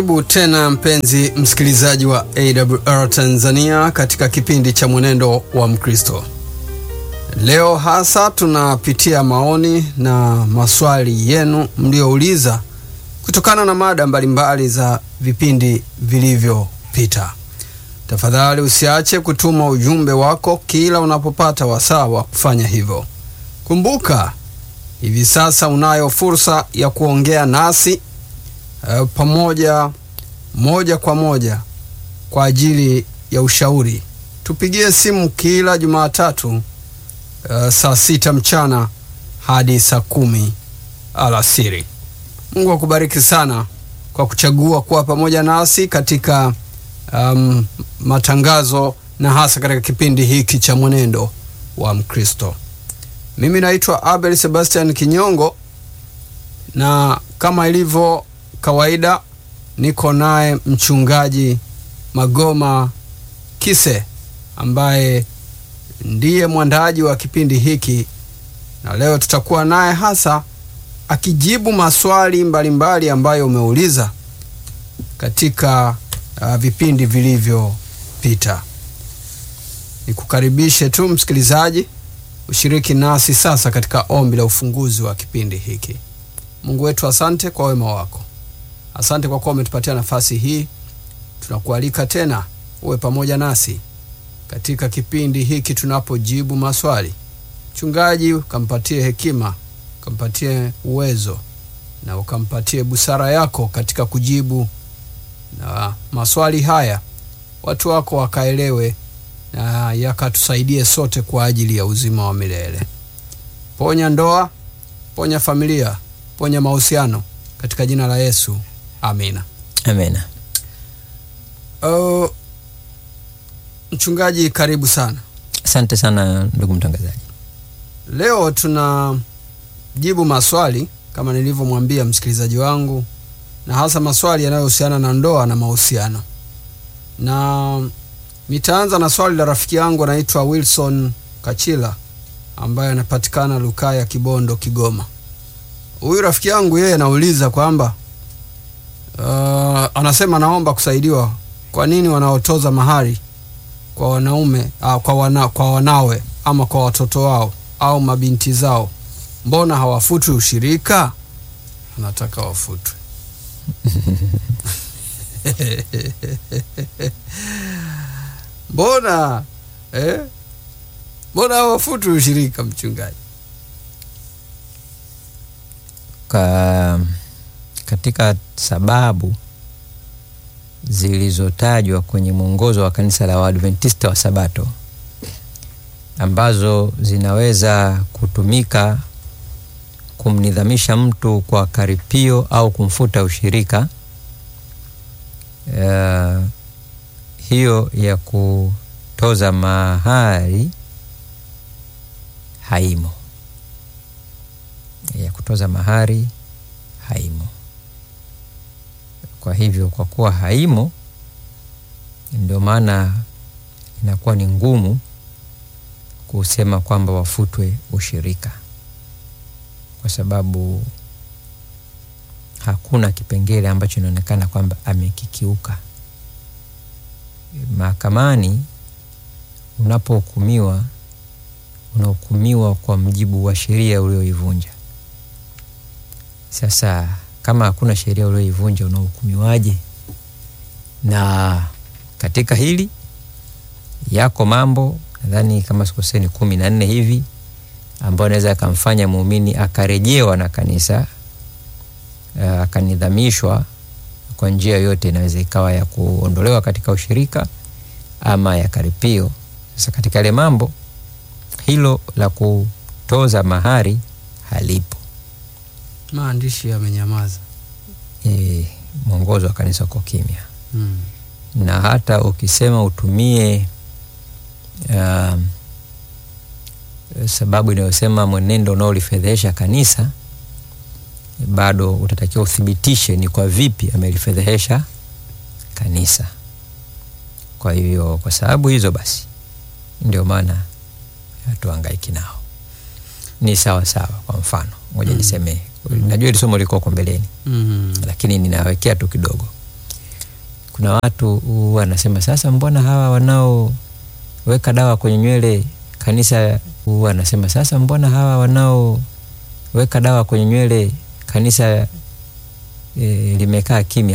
Karibu tena mpenzi msikilizaji wa AWR Tanzania katika kipindi cha mwenendo wa Mkristo. Leo hasa tunapitia maoni na maswali yenu mliouliza kutokana na mada mbalimbali za vipindi vilivyopita. Tafadhali usiache kutuma ujumbe wako kila unapopata wasaa wa kufanya hivyo. Kumbuka, hivi sasa unayo fursa ya kuongea nasi uh, pamoja moja kwa moja kwa ajili ya ushauri. Tupigie simu kila Jumatatu uh, saa sita mchana hadi saa kumi alasiri. Mungu akubariki sana kwa kuchagua kuwa pamoja nasi katika um, matangazo na hasa katika kipindi hiki cha mwenendo wa Mkristo. Mimi naitwa Abel Sebastian Kinyongo na kama ilivyo kawaida niko naye mchungaji Magoma Kise ambaye ndiye mwandaji wa kipindi hiki, na leo tutakuwa naye hasa akijibu maswali mbalimbali mbali ambayo umeuliza katika uh, vipindi vilivyopita. Nikukaribishe tu msikilizaji ushiriki nasi sasa katika ombi la ufunguzi wa kipindi hiki. Mungu wetu, asante kwa wema wako, asante kwa kuwa umetupatia nafasi hii. Tunakualika tena uwe pamoja nasi katika kipindi hiki tunapojibu maswali. Mchungaji, ukampatie hekima, ukampatie uwezo na ukampatie busara yako katika kujibu na maswali haya, watu wako wakaelewe na yakatusaidie sote kwa ajili ya uzima wa milele. Ponya ndoa, ponya familia, ponya mahusiano katika jina la Yesu, amina. Amina. Uh, mchungaji, karibu sana. Asante sana ndugu mtangazaji. Leo tunajibu maswali kama nilivyomwambia msikilizaji wangu, na hasa maswali yanayohusiana na ndoa na mahusiano, na nitaanza na swali la rafiki yangu anaitwa Wilson Kachila ambaye anapatikana Lukaya, Kibondo, Kigoma. Huyu rafiki yangu yeye anauliza kwamba uh, anasema naomba kusaidiwa, kwa nini wanaotoza mahari kwa wanaume uh, kwa, wana, kwa wanawe ama kwa watoto wao au mabinti zao, mbona hawafutwi ushirika? Anataka wafutwe mbona eh? mbona hawafutwi ushirika, mchungaji? Ka, katika sababu zilizotajwa kwenye mwongozo wa kanisa la Waadventista wa Sabato ambazo zinaweza kutumika kumnidhamisha mtu kwa karipio au kumfuta ushirika, uh, hiyo ya kutoza mahari haimo ya kutoza mahari haimo. Kwa hivyo, kwa kuwa haimo, ndio maana inakuwa ni ngumu kusema kwamba wafutwe ushirika, kwa sababu hakuna kipengele ambacho inaonekana kwamba amekikiuka. Mahakamani unapohukumiwa, unahukumiwa kwa mujibu wa sheria ulioivunja. Sasa kama hakuna sheria ulioivunja unahukumiwaje? Na katika hili yako mambo nadhani kama sikoseni kumi na nne hivi ambayo anaweza akamfanya muumini akarejewa na kanisa akanidhamishwa kwa njia yoyote, inaweza ikawa ya kuondolewa katika ushirika ama ya karipio. Sasa katika yale mambo hilo la kutoza mahari halipo. Maandishi yamenyamaza. E, mwongozo wa kanisa uko kimya hmm. Na hata ukisema utumie uh, sababu inayosema mwenendo unaolifedhehesha kanisa, bado utatakiwa uthibitishe ni kwa vipi amelifedhehesha kanisa. Kwa hivyo, kwa sababu hizo basi ndio maana hatuhangaiki nao, ni sawa sawa. Kwa mfano moja Mm. niseme najua hili somo liko huko mbeleni Mm. lakini ninawekea tu kidogo kuna watu wanasema sasa, mbona hawa wanaoweka dawa kwenye nywele kanisa, wanasema sasa, mbona hawa wanaoweka dawa kwenye nywele kanisa e, limekaa kimya.